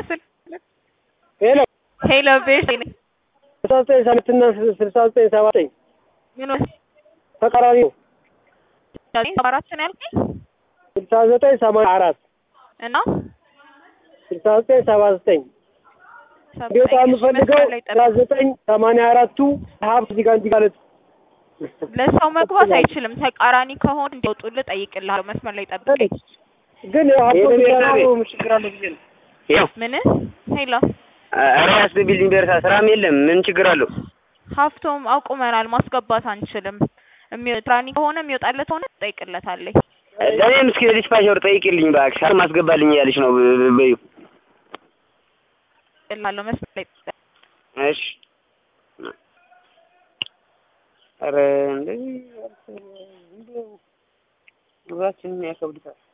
ስል ሄሎ ሄሎ ቤሽ ስልሳ ዘጠኝ ሰማንያትና ስልሳ ዘጠኝ ሰባ ዘጠኝ ምን ተቃራኒ ነው። ሰባ አራት ነው ያልከኝ ስልሳ ዘጠኝ ሰማንያ አራት እና ስልሳ ዘጠኝ ሰባ ዘጠኝ እንዲወጣ የምፈልገው ስልሳ ዘጠኝ ሰማንያ አራቱ ሀብት እዚህ ጋር እንዲጋለጥ ለሰው መግባት አይችልም። ተቃራኒ ከሆነ እንዲወጡልህ ጠይቅልሃለሁ። መስመር ላይ ጠብቀኝ። ግን ያው ሀብቶ የሚሰራው ችግር አለው ብዬ ነው። ያው ምን ሄሎ ኧረ ያስቢልኝ ደርሳ ስራም የለም ምን ችግር አለው? ሀፍቶም አቁመናል። ማስገባት አንችልም። የሚወጣኒ ከሆነ የሚወጣለት ሆነ ትጠይቅለታለህ። ለእኔም እስኪ ዲስፓቸር ጠይቅልኝ እባክሽ። አር ማስገባልኝ እያለች ነው በ- በዩ እላለሁ መስመር ላይ ጠብቀኝ። እሺ ኧረ እንደዚህ ኑሯችንን ያከብዱታል።